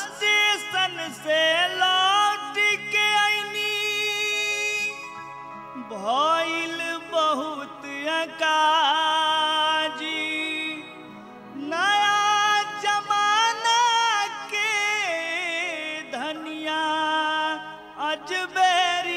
station से लौट के आईनी भइल बहुत अकाजी नया जमाना के धनिया अजबेरी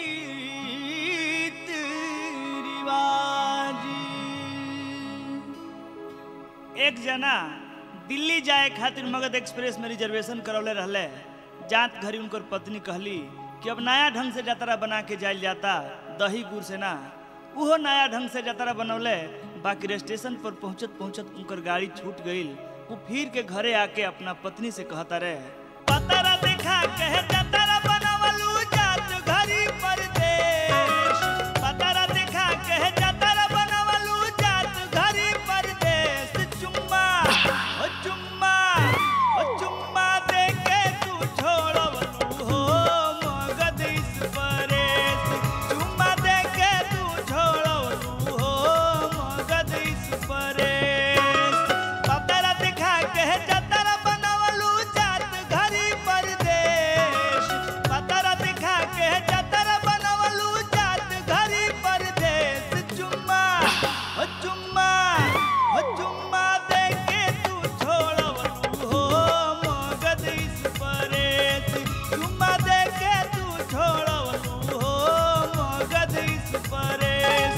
रिवाजी एक जना दिल्ली जाए खातिर मगध एक्सप्रेस में रिजर्वेशन करौले रहले जात घरी उनकर पत्नी कहली कि अब नया ढंग से जतरा बना के जाइल जाता दही गुड़ से ना उहो नया ढंग से जतरा बनौले बाकी स्टेशन पर पहुंचत पहुंचत उनकर गाड़ी छूट गईल वो फिर के घरे आके अपना पत्नी से कहता रहे पतरा देखा कहे जतरा बनवलू जात घरी परदेश पतरा देखा कहे जतरा बनवलू जात घरी परदेश चुम्मा ओ चुम्मा ओ चुम्मा दे के तू छोड़वलू हो मगध इस परेश चुम्मा दे के तू छोड़वलू हो मगध इस परेश पतरा दिखा के जतरा बनवलू जात घरी परदेश पतरा दिखा के जतरा बनवलू जात घरी परदेश चुम्मा ओ चुम्मा ओ चुम्मा दे के तू छोड़वलू हो मगध इस परेश चुम्मा दे के तू छोड़वलू हो मगध इस परेश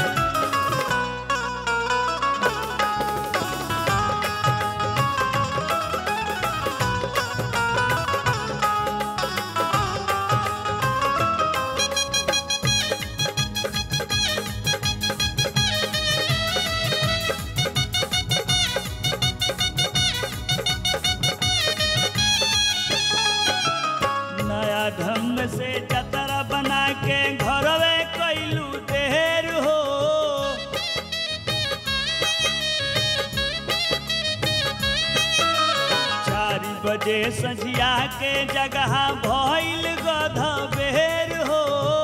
नया ढंग से जतरा बना के घरवे कैलू देर हो चार बजे सझिया के जगह भइल गध बेर हो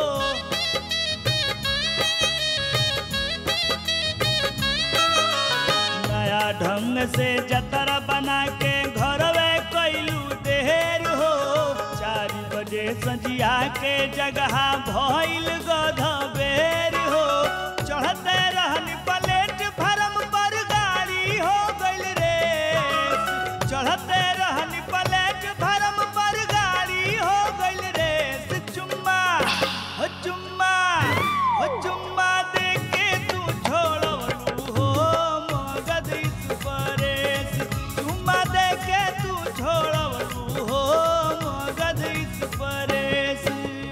नया ढंग से जतरा बना के घरवे कैलू देर हो चार बजे सजिया के जगह भइल गध बेर हो चढ़ते रहन प्लेट फरम पर गाड़ी हो गइल रे चढ़ते रहन प्लेट फरम पर गाड़ी हो गइल रे चुम्मा हो चुम्मा हो चुम्मा दे के तू छोड़वलू हो मगध इस परेश चुम्मा दे के तू छोड़वलू हो मगध इस परेश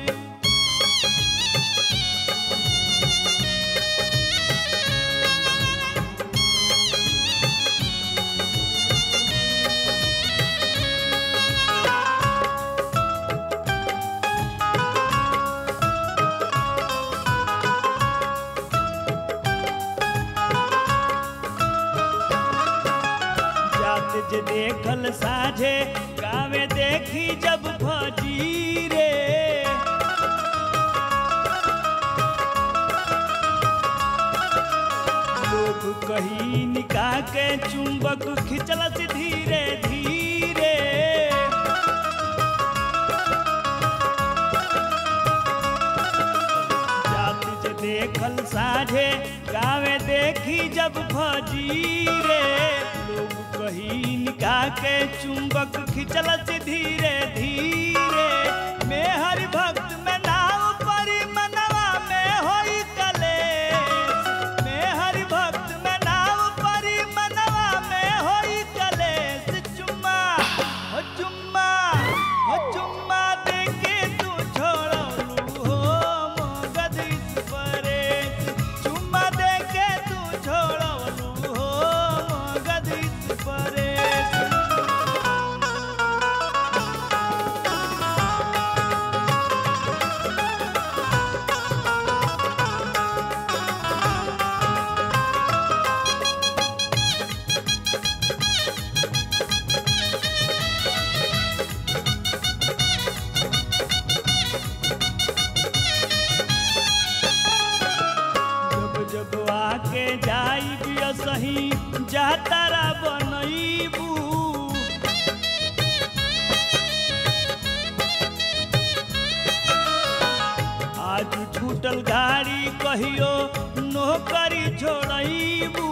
जात जे देखल साझे गावे देखी जब फजी रे लोग कही निकाह के चुंबक खिंचलस धीरे धीरे जात जे देखल साझे गावे देखी जब फजीरे लोग कही निकाह के चुंबक खिंचलस धीरे धीरे में हरि भक्त में नाव परी मनवा में होई कलेश में हरि भक्त में नाव परी मनवा में होई कलेश चुम्मा हो चुम्मा हो चुम्मा दे के तू छोड़लू हो मगध इस परेश चुम्मा दे के तू छोड़लू हो मगध इस परेश कहियो नौकरी छोड़बू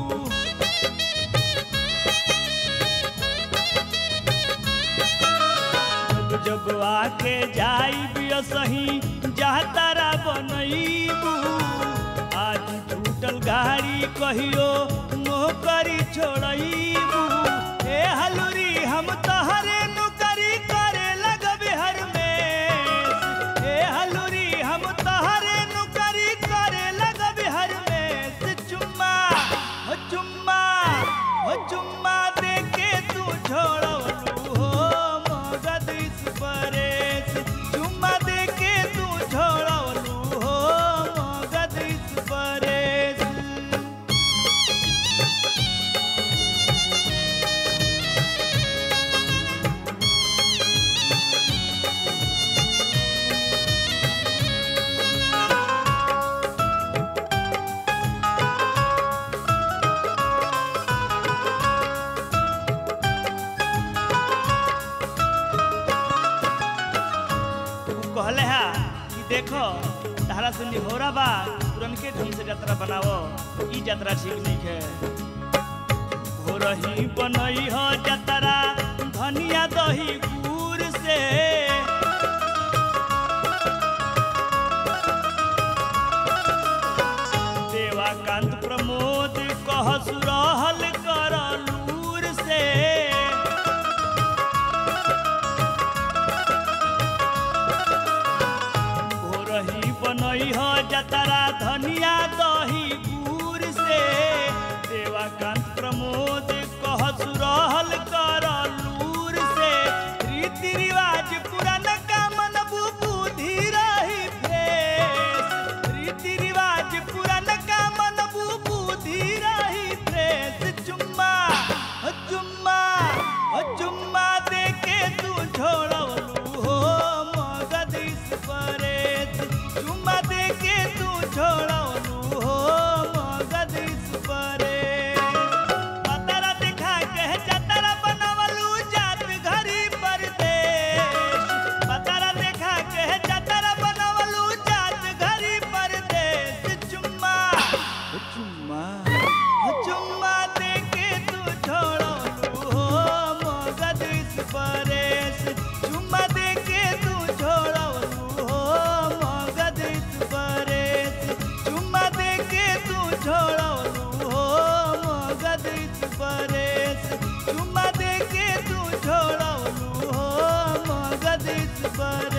जब जब आके जाई सही जहाँ तारा बनैबू आज टूटल गाड़ी कहियो नौकरी छोड़बू ए हलूरी हम तहरे नौकरी करे लगबे हर में ए हलूरी हम तहरे नौकरी करे लगबे हर में चुम्मा हो चुम्मा हो चुम्मा दे के तू छोड़लू हो मगध इस परेश चुम्मा दे के तू छोड़लू हो मगध इस परेश तू कहले हा कि देखो तारा से निहोरा बा पुरनके ढंग से यात्रा बनावो ई यात्रा ठीक नहीं है हो रही बनई हो यात्रा धनिया दही गुड़ से देवाकांत प्रमोद कह सुरहल कर लूर से भोरही बनई हो जतरा धनिया दही गुड़ से देवाकांत प्रमोद कह सुरहल कर लूर से रीति रिवाज पुरान का मन बुद्धि रही फ्रेश रीति रिवाज पुरान का मन बुद्धि रही फ्रेश चुम्मा हो चुम्मा हो चुम्मा दे के तू छोड़लू हो मगध इस परेश चुम्मा दे के तू छोड़लू हो मगध इस परेश पतरा दिखा के जतरा बनवलू जात घरी परदेश पतरा दिखा के जतरा बनवलू जात घरी परदेश चुम्मा हो चुम्मा हो चुम्मा दे के तू छोड़लू हो मगध इस परेश चुम्मा दे के तू छोड़लू हो मगध इस परेश चुम्मा दे के तू छोड़लू हो मगध इस परेश चुम्मा दे के तू छोड़लू हो मगध इस परेश